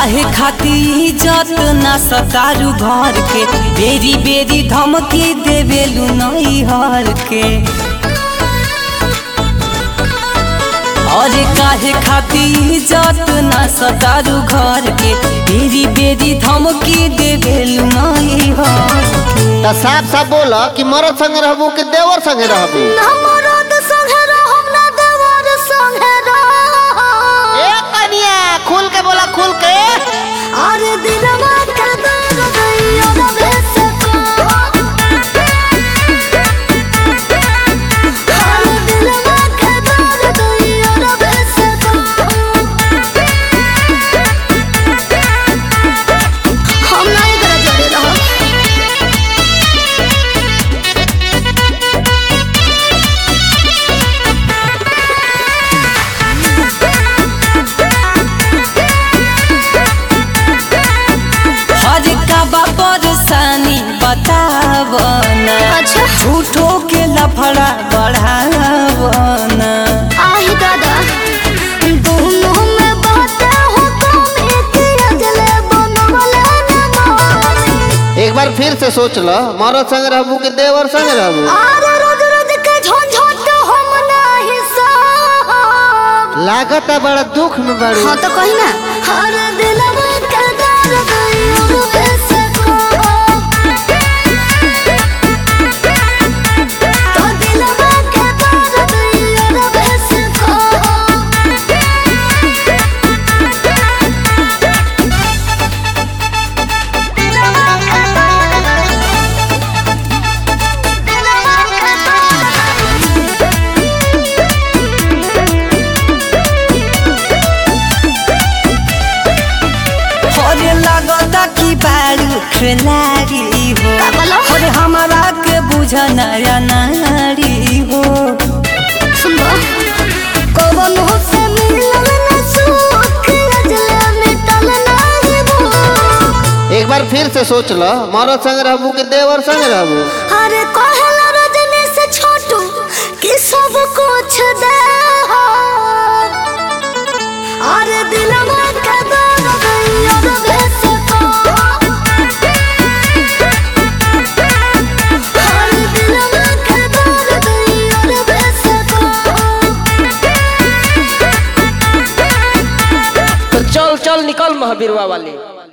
काहे खाती इज्जत ना सतारू घर के बेरी बेरी धमकी देवेलू नई हर के अरे काहे खाती इज्जत ना सतारू घर के बेरी बेरी धमकी देवेलू नई हर के त साफ साफ बोल कि मरद संगे रहबू कि देवर संगे रहबू हमरद संगे रहम ना देवर संगे रहम ए कनिया खुल के बोला खुल के अरे दिलवा के दर्द दैया रबे से अरे दिलवा के दर्द दैया रबे से हम नहीं करे जोड़े रहो हर का बा परेशानी बतावना अच्छा झूठो के लफड़ा बढ़ावना आही दादा दोनों में बातें हो तुम एक अजले बनवले न मानी एक बार फिर से सोच ल मरद संगे रहबू कि देवर संगे रहबू आरे रोज रोज के झंझट हम नाही साहब लागत है बड़ा दुख में बड़ी हाँ तो कही ना हर दिलवा के दर्द यूं से कहो तो दिलवा के दर्द यूं से कहो अरे लगता कि बारू खिलाड़ी हो का बोलो? अरे हमारा के बुझ नया नारी हो सुनबो कवन हो से मिलन न सुख अजले मिटल नाही भूख एक बार फिर से सोच ल मरद संगे रहबू कि देवर संगे रहबू अरे कहला रजनी से छोटू कि सब कुछ दे हो अरे दिलवा के दर्द दैया रबे से कहो अरे दिलवा के दर्द दैया रबे से कहो तो चल चल निकल महावीरवा वाली